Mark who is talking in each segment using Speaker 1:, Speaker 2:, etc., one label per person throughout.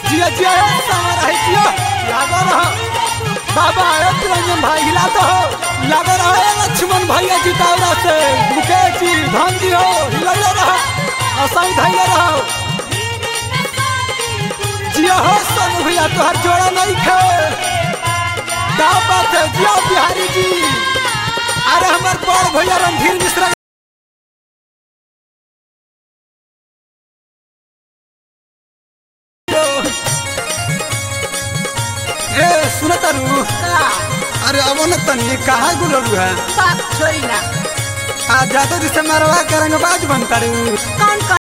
Speaker 1: जिया जिया हे समर है जिया लागो रहो बाबा आयो रंजन भाई हिला तो हो लागो रहो ए लक्ष्मण भैया जितावरा से मुकेश जी धन जी हो हिलैले रहो असाई धैले रहो जिया हो सोनू भैया तोहर जोड़ा नहीं खे क्या बात है जिया बिहारी जी अरे हमार बड़ भैया रणधीर मिश्रा ए सुन तारू अरे अब न तनी कहाँ गुलरू है
Speaker 2: बात छोड़ी ना
Speaker 1: आ जातो जिसे मरवा करेंगे बाज बन तारू
Speaker 2: कौन कौन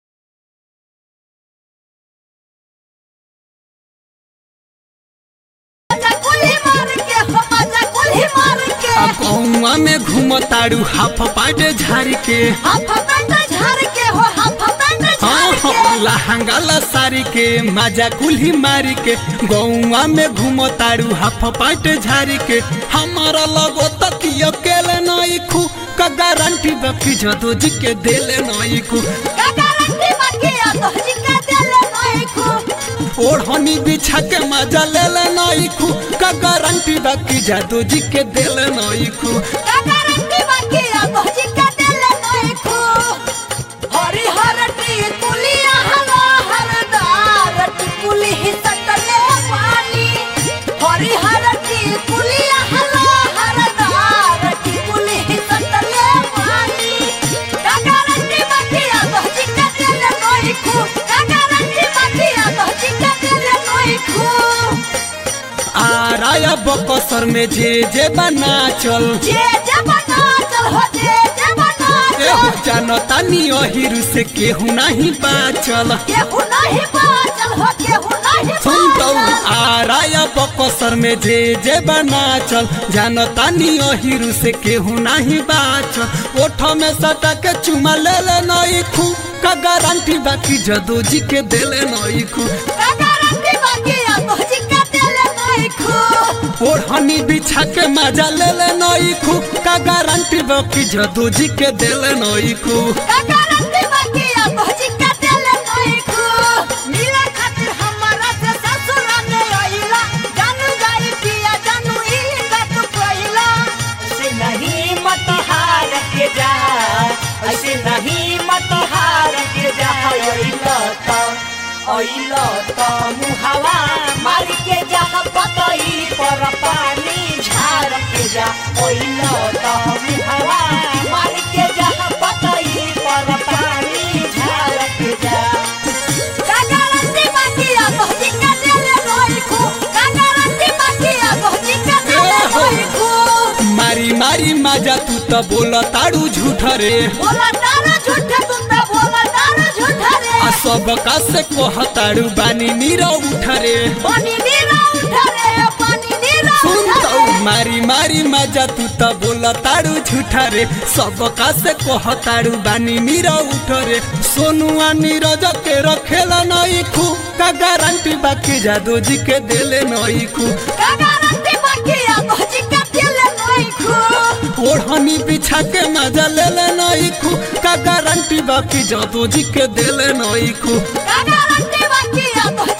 Speaker 2: मजा कुल्ही मार के हो मजा कुल्ही मार के
Speaker 3: कौआ में घूमताड़ू हाफ पाटे झाड़ के
Speaker 2: हाथ पैंट झाड़ के हो हाथ पैंट
Speaker 3: हाँ
Speaker 2: झाड़
Speaker 3: हाँ,
Speaker 2: के
Speaker 3: लहंगा साड़ी के मजा कुल्ही मारी के गौआ में घूमताड़ू हाफ पाटे झाड़ी के हमारा लगो तक अकेले नहीं खू का गारंटी बाकी जदो जी के देले नहीं खू
Speaker 2: का गारंटी बाकी आ तो जी का दिल नहीं खो
Speaker 3: ओढ़नी बिछा के मजा ले ले नहीं खू का गारंटी बाकी जादू जी के देले नहीं खू
Speaker 2: का गारंटी बाकी आ तो जी का दिल नहीं खो हरी हरटी कुलिया हला हरदार टिकुली ही सटले पानी हरी हरटी कुलिया हला हरदार टिकुली ही सटले पानी का गारंटी बाकी आ तो जी का दिल नहीं खो का गारंटी बाकी आ तो जी का दिल नहीं खो
Speaker 3: आ राया बकसर में जे जे बना चल
Speaker 2: जे जे बना चल हो जे जे बना
Speaker 3: एहो
Speaker 2: चल
Speaker 3: जानता नी अहिरु से केहू नहीं बाचल
Speaker 2: केहू नहीं बाचल हो केहू नहीं
Speaker 3: सुन तो
Speaker 2: बाचल
Speaker 3: आ राया बकसर में जे जे बना चल जानता नी अहिरु से केहू नहीं बाचल ओठ में सटा के चुमा ले ले नहीं खू का गारंटी बाकी जदो जी के देले नहीं खू
Speaker 2: का गारंटी बाकी आ तो जी का दिल नहीं खो
Speaker 3: ओढ़नी बिछा के मजा ले ले नहीं खू का गारंटी बाकी जदो जी के देले नहीं खू
Speaker 2: का गारंटी बाकी आ तो जी का दिल नहीं खो मिले खातिर हमारा से ससुर में आइला जानू जाई पिया जानू ई बात कोइला
Speaker 4: ऐसे नहीं मत हार के जा ऐसे नहीं मत हार के जा ओइलो तो ओइलो तो मुहावा मार के जा पतई पर पानी झाड़ के जा ओइलो तो मुहावा मार के जा पतई पर पानी झाड़ के जा
Speaker 2: का गारंटी बाकी आ तो जी का दिल नहीं खो का गारंटी बाकी आ तो जी का दिल नहीं खो
Speaker 3: मारी मारी मजा तू तो बोला ताड़ू झूठ रे
Speaker 2: बोला तारा झूठा तुम तो बोला तारा झूठा रे
Speaker 3: आ सब का से कहताड़ू बानी नीरा उठ रे
Speaker 2: पानी नीरा उठा रे पानी नीरा
Speaker 3: सुन
Speaker 2: उठा
Speaker 3: तो
Speaker 2: रे
Speaker 3: मारी मारी मजा तू तो बोला ताड़ू झूठ रे सब का से कहताड़ू बानी नीरा उठ रे सोनुआ नीरज के रखेला नहीं खू का गारंटी बाकी जादू जी के देले नहीं खू
Speaker 2: का गारंटी बाकी आ तो जी का दिल नहीं खो
Speaker 3: ओढ़नी बिछा के मजा ले ले नहीं खू का गारंटी बाकी जादू जी के देले नहीं खू
Speaker 2: का गारंटी बाकी आ तो